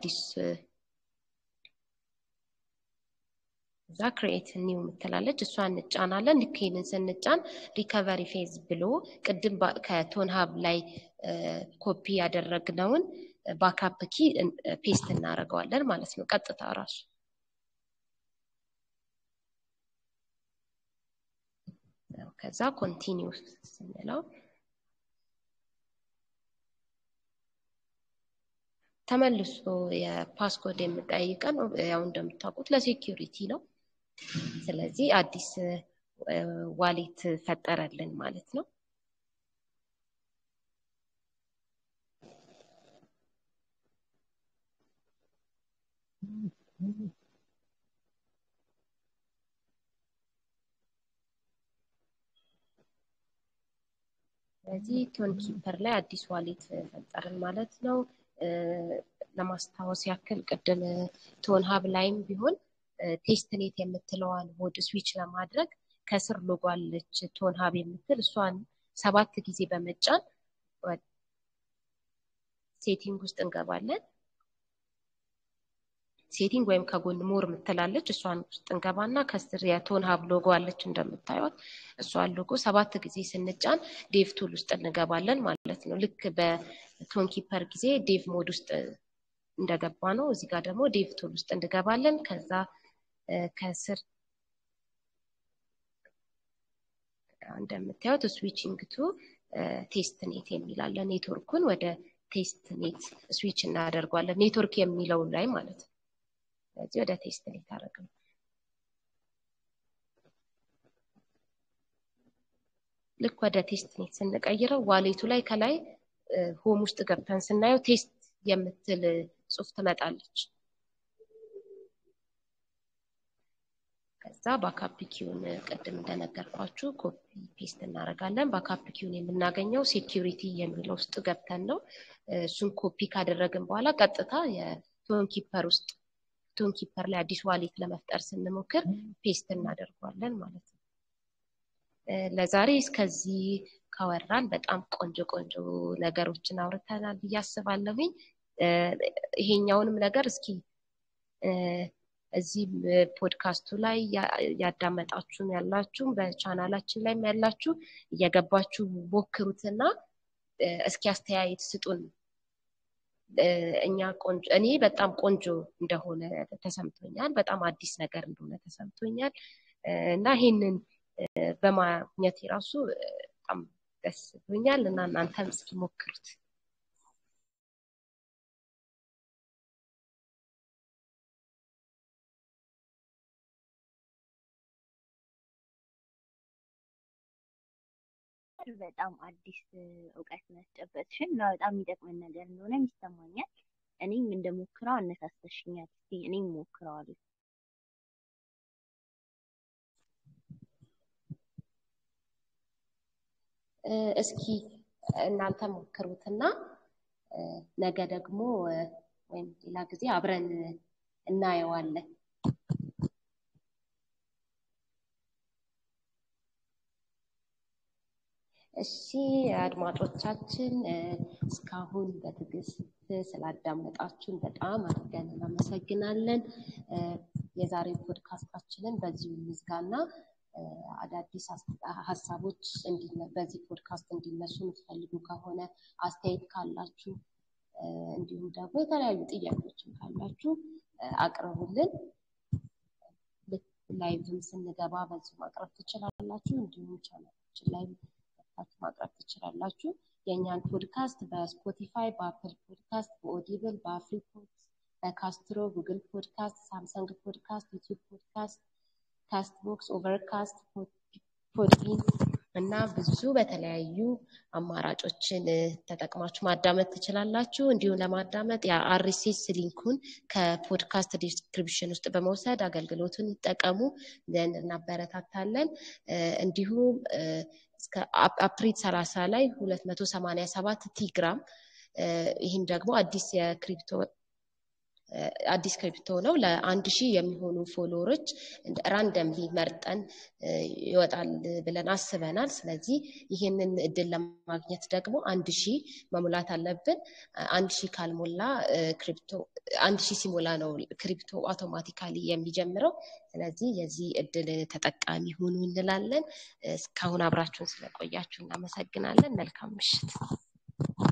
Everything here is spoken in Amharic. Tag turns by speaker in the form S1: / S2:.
S1: አዲስ እዛ ክሬኤት ኒው የምትላለች እሷ እንጫናለን። ልክ ይህንን ስንጫን ሪከቨሪ ፌዝ ብሎ ቅድም ከቶን ሀብ ላይ ኮፒ ያደረግነውን ባካፕ ኪ ፔስት እናደርገዋለን ማለት ነው። ቀጥታ ራሱ ከዛ ኮንቲኒው ስንለው ተመልሶ የፓስኮድ የምጠይቀን ያው እንደምታውቁት ለሴኪሪቲ ነው። ስለዚህ አዲስ ዋሌት ፈጠረልን ማለት ነው። ስለዚህ ቶን ኪፐር ላይ አዲስ ዋሌት ፈጠርን ማለት ነው። ለማስታወስ ያክል ቅድም ቶን ሀብ ላይም ቢሆን ቴስትኔት የምትለዋን ሞድ ስዊች ለማድረግ ከስር ሎጎ አለች ቶን ሀብ የምትል እሷን ሰባት ጊዜ በመጫን ሴቲንግ ውስጥ እንገባለን። ሴቲንግ ወይም ከጎን ሞር የምትላለች እሷን ውስጥ እንገባና ከስር የቶን ሀብ ሎጎ አለች እንደምታዩት እሷን ሎጎ ሰባት ጊዜ ስንጫን ዴቭ ቱል ውስጥ እንገባለን ማለት ነው። ልክ በቶን ኪፐር ጊዜ ዴቭ ሞድ ውስጥ እንደገባ ነው። እዚህ ጋር ደግሞ ዴቭ ቱል ውስጥ እንገባለን። ከዛ ከስር እንደምታዩት ስዊቺንግ ቱ ቴስት ኔት የሚላለ ኔትወርኩን ወደ ቴስት ኔት ስዊች እናደርጓለን። ኔትወርክ የሚለው ላይ ማለት ነው። ስለዚህ ወደ ቴስት ኔት አደረግ ነው። ልክ ወደ ቴስት ኔት ስንቀይረው ዋሌቱ ላይ ከላይ ሆም ውስጥ ገብተን ስናየው ቴስት የምትል ጽሁፍ ትመጣለች። ከዛ ባካፕ ኪውን ቅድም እንደነገርኳችሁ ኮፒ ፔስት እናደርጋለን። ባካፕ ኪውን የምናገኘው ሴኪሪቲ የሚለው ውስጥ ገብተን ነው። እሱን ኮፒ ካደረግን በኋላ ቀጥታ የቶን ኪፐር ውስጥ ቶን ኪፐር ላይ አዲስ ዋሌት ለመፍጠር ስንሞክር ፔስት እናደርጓለን ማለት ነው። ለዛሬ እስከዚህ ካወራን በጣም ቆንጆ ቆንጆ ነገሮችን አውርተናል ብዬ አስባለሁኝ። ይሄኛውንም ነገር እስኪ እዚህ ፖድካስቱ ላይ ያዳመጣችሁን ያላችሁ በቻናላችን ላይም ያላችሁ እየገባችሁ ሞክሩትና እስኪ አስተያየት ስጡን። እኛ ቆንጆ እኔ በጣም ቆንጆ እንደሆነ ተሰምቶኛል። በጣም አዲስ ነገር እንደሆነ ተሰምቶኛል እና ይሄንን በማግኘት የራሱ በጣም ደስ ብሎኛል እና እናንተም እስኪ ሞክሩት።
S2: በጣም አዲስ እውቀት መስጨበጥሽን እና በጣም የሚጠቅመን ነገር እንደሆነ ይሰማኛል። እኔም እንደሞክረው አነሳስተሽኛል። እስኪ እኔም ሞክረዋለሁ።
S1: እስኪ እናንተ ሞክሩትና ነገ ደግሞ ወይም ሌላ ጊዜ አብረን እናየዋለን። እሺ አድማጮቻችን እስካሁን በትዕግስት ስላዳመጣችሁን በጣም አድርገን እናመሰግናለን። የዛሬ ፖድካስታችንን በዚሁ እንዝጋና አዳዲስ ሀሳቦች በዚህ ፖድካስት እንዲነሱ የምትፈልጉ ከሆነ አስተያየት ካላችሁ እንዲሁም ደግሞ የተለያዩ ጥያቄዎችን ካላችሁ አቅርቡልን። ላይቭም ስንገባ በዚሁ ማቅረብ ትችላላችሁ። እንዲሁም ቻናላችን ላይ ገብታችሁ ማቅረብ ትችላላችሁ። የእኛን ፖድካስት በስፖቲፋይ፣ በአፕል ፖድካስት፣ በኦዲብል፣ በአፍሪፖድ፣ በካስትሮ፣ ጉግል ፖድካስት፣ ሳምሰንግ ፖድካስት፣ ዩቲዩብ ፖድካስት፣ ካስት ቦክስ፣ ኦቨርካስት፣ ፖድቢን እና ብዙ በተለያዩ አማራጮችን ተጠቅማችሁ ማዳመጥ ትችላላችሁ። እንዲሁም ለማዳመጥ የአርሲስ ሊንኩን ከፖድካስት ዲስክሪፕሽን ውስጥ በመውሰድ አገልግሎቱን ይጠቀሙ ዘንድ እናበረታታለን። እንዲሁም እስከ አፕሪል 30 ላይ 287 ቲግራም ይህን ደግሞ አዲስ የክሪፕቶ አዲስ ክሪፕቶ ነው። ለአንድ ሺህ የሚሆኑ ፎሎወሮች ራንደምሊ መርጠን ይወጣል ብለን አስበናል። ስለዚህ ይህንን እድል ለማግኘት ደግሞ አንድ ሺህ መሙላት አለብን። አንድ ሺህ ካልሞላ ክሪፕቶ አንድ ሺህ ሲሞላ ነው ክሪፕቶ አውቶማቲካሊ የሚጀምረው። ስለዚህ የዚህ እድል ተጠቃሚ ሁኑ እንላለን። እስካሁን አብራችሁን ስለቆያችሁ እናመሰግናለን። መልካም ምሽት።